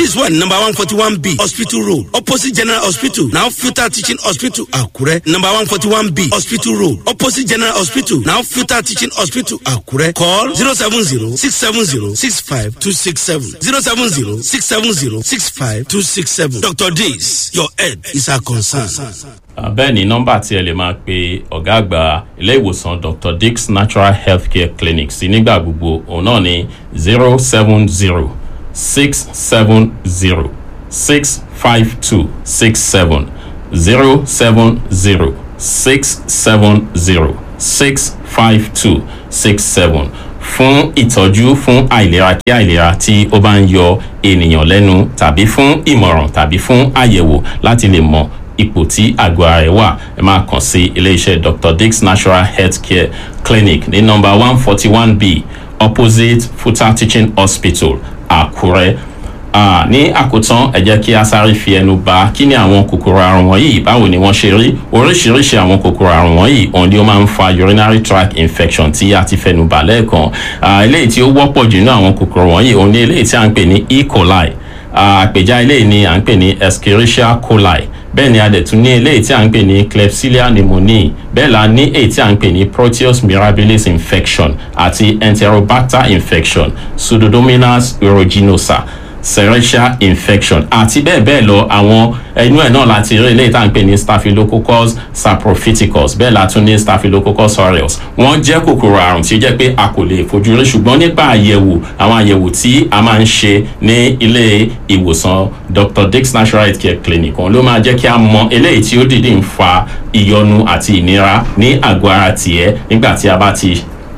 This one number one forty one B Hospital Road opposite General Hospital now Futa Teaching Hospital Akure number one forty one B Hospital Road opposite General Hospital now Futa Teaching Hospital Akure call zero seven zero six seven zero six five two six seven zero seven zero six seven zero six five two six seven Dr. Days your head is our concern. bẹ́ẹ̀ ni nọ́mbà tí ẹ lè máa pe ọ̀gá àgbà ilé ìwòsàn dr dix natural healthcare clinic sí nígbà gbogbo òun náà ní zero seven zero six seven zero six five two six seven zero seven zero six seven zero six five two six seven fún ìtọ́jú fún àìlera kí àìlera tí ó bá ń yọ ènìyàn lẹ́nu tàbí fún ìmọ̀ràn tàbí fún àyẹ̀wò láti lè mọ ipò tí àgọ́ ara ẹ̀ wà ẹ máa kàn sí iléeṣẹ́ dr dix natural healthcare clinic ní nọmba one forty one b opposite futa teaching hospital àkúrẹ́ Ah, ní àkótán ẹ jẹ́ kí a sáré fi ẹnu bà kí ni àwọn kòkòrò àrùn wọ̀nyí báwo ni wọ́n ṣe rí oríṣiríṣi àwọn kòkòrò àrùn wọ̀nyí òun ni ó máa ń fa urinary tract infection tí a ti fẹnu bà lẹ́ẹ̀kan Ah, eléyìí tí ó wọ́pọ̀ jù nínú àwọn kòkòrò wọ̀nyí òun ni eléyìí tí a ń pè ní e coli Ah, àpèjá eléyìí ni à ń pè ní escherichia coli bẹ́ẹ̀ ni a dẹ̀ tún ní eléyìí tí a ń pè ní klebsiella pneumoniae bẹ́ẹ̀ la ní èyí tí a ń pè ní proteus mirabilis infection àti enterobacter infection pseudomonas aeruginosa serratia infection àti bẹ́ẹ̀ bẹ́ẹ̀ lọ àwọn ẹnu ẹ̀ náà láti rí eléyìí tá à ń pè ní staphylococcus saprophyticus bẹ́ẹ̀ la tún ní staphylococcus aureus wọ́n jẹ́ kòkòrò àrùn tí ó jẹ́ pé a kò lè fojú rí ṣùgbọ́n nípa àyẹ̀wò àwọn àyẹ̀wò tí a máa ń ṣe ní ilé ìwòsàn dr dix natural health care clinic òun ló máa jẹ́ kí a mọ eléyìí tí ó dìde ń fa ìyọnu àti ìnira ní àgọ́ ara tiẹ̀ nígbà tí a bá ti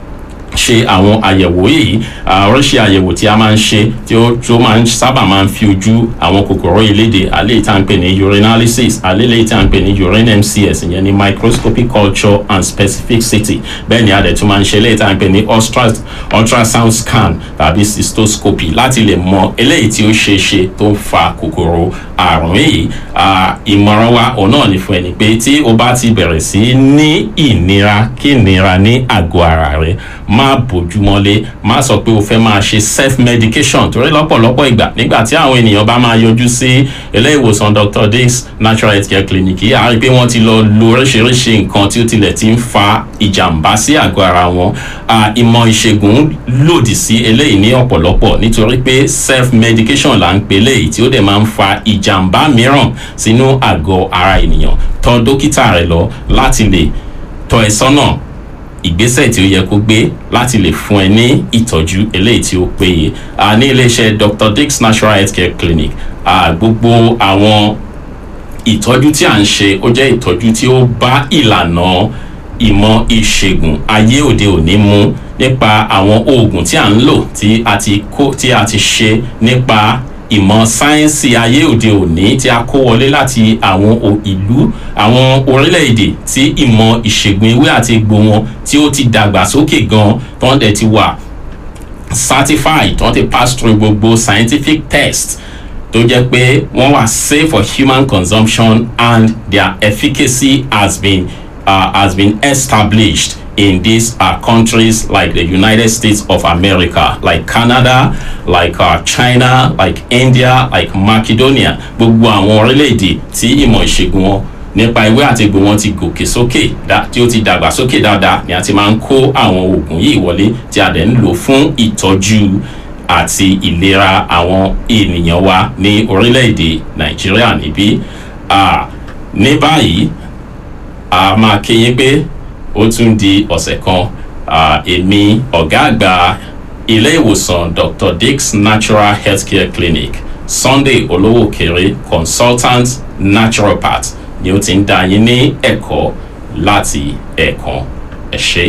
ṣe àwọn àyẹ̀wò yìí oríṣi àyẹ̀wò tí a máa ń ṣe tí ó tó máa ń sábà máa ń fi ojú àwọn kòkòrò ìlédè àléyìí tá à ń pè ní urinalysis àléyìí tá à ń pè ní urine mcs ìyẹn ní microscopic culture and specificity bẹ́ẹ̀ ni a dẹ̀ tún máa ń ṣe eléyìí tá à ń pè ní ultrasound scan tàbí cystoscopy láti lè mọ eléyìí tí ó ṣe é ṣe tó ń fa kòkòrò àrùn yìí ìmọ̀ràn wa òun náà ní fún ẹni pé tí o bá ti bẹ̀rẹ̀ sí ní ìnira kí ìnira ní àgọ́ ara rẹ má bójúmọ́lé má sọ pé o fẹ́ máa ṣe self medication torí lọ́pọ̀lọpọ̀ ìgbà nígbà tí àwọn ènìyàn bá máa yọjú sí ilé ìwòsàn dr dix natural health care clinic yìí á rí i pé wọ́n ti lọ lo oríṣiríṣi nǹkan tí ó tilẹ̀ ti ń fa ìjàmbá sí àgọ́ ara wọn ìmọ̀ ìṣègùn lòdì sí eléyìí ní ọ̀pọ̀lọpọ̀ nítorí pé self medication là ń pè léyìí tí ó dẹ̀ máa ń fa ìjàmbá mìíràn sínú àgọ́ ara ènìyàn tọ̀ dókítà rẹ lọ láti lè tọ́ ẹ sọ́nà ìgbésẹ̀ tí ó yẹ kó gbé láti lè fún ẹ ní ìtọ́jú eléyìí tí ó péye ní iléeṣẹ́ dr dix natural health care clinic gbogbo àwọn ìtọ́jú tí à ń ṣe ó jẹ́ ìtọ́jú tí ó bá ìlànà ìmọ̀ ìṣègùn ayé òde òní mu nípa àwọn oògùn tí à ń lò tí a ti kó tí a ti ṣe nípa ìmọ̀ sáyẹ́nsì ayé òde òní tí a kó wọlé láti àwọn ìlú àwọn orílẹ̀-èdè tí ìmọ̀ ìṣègùn ewé àti egbò wọn tí ó ti dàgbà sókè gan tó ń dẹ̀ ti wà certified tó ń ti pass through gbogbo scientific test tó jẹ́ pé wọ́n wà safe for human consumption and their efficacy has been, uh, has been established in these uh, countries like the United States of America, like Canada, like uh, China, like India, like Macedonia. Gbogbo àwọn orílẹ̀-èdè tí ìmọ̀ ìṣègùn wọn nípa ìwé àti egbò wọn ti gòkè sókè tí ó ti dàgbà sókè dáadáa ni a ti máa ń kó àwọn oògùn yìí wọlé tí a dẹ̀ ń lò fún ìtọ́jú àti ìlera àwọn ènìyàn wa ní orílẹ̀-èdè Nàìjíríà níbí. ní báyìí a máa kéyìn pé ó tún di ọ̀sẹ̀ kan èmi ọ̀gá àgbà ilé ìwòsàn dr dix natural healthcare clinic sunday olówó kéré consultant naturopath ni ó ti ń dá yín ní ẹ̀kọ́ láti ẹ̀ẹ̀kan ẹ̀ ṣe.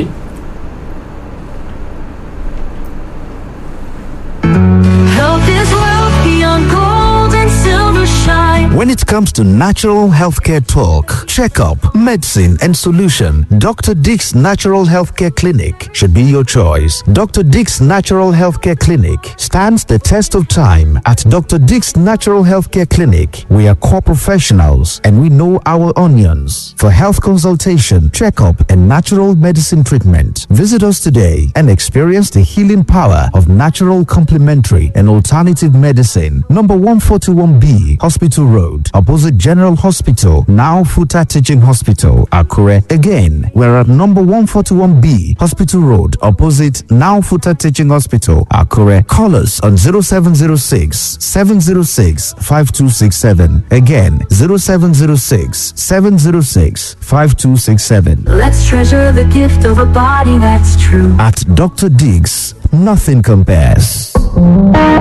Health is wealth beyond gold and silver shine. When it comes to natural healthcare talk, checkup, medicine, and solution, Dr. Dick's Natural Healthcare Clinic should be your choice. Dr. Dick's Natural Healthcare Clinic stands the test of time. At Dr. Dick's Natural Healthcare Clinic, we are core professionals and we know our onions. For health consultation, checkup, and natural medicine treatment, visit us today and experience the healing power of natural complementary and alternative medicine. Number 141B, Hospital Road, opposite General Hospital, now Futa Teaching Hospital, Akure. Again, we're at number 141B, Hospital Road, opposite now Futa Teaching Hospital, Akure. Call us on 0706 706 5267. Again, 0706 706 5267. Let's treasure the gift of a body that's true. At Dr. Diggs, nothing compares.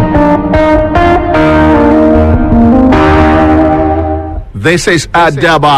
This is Adaba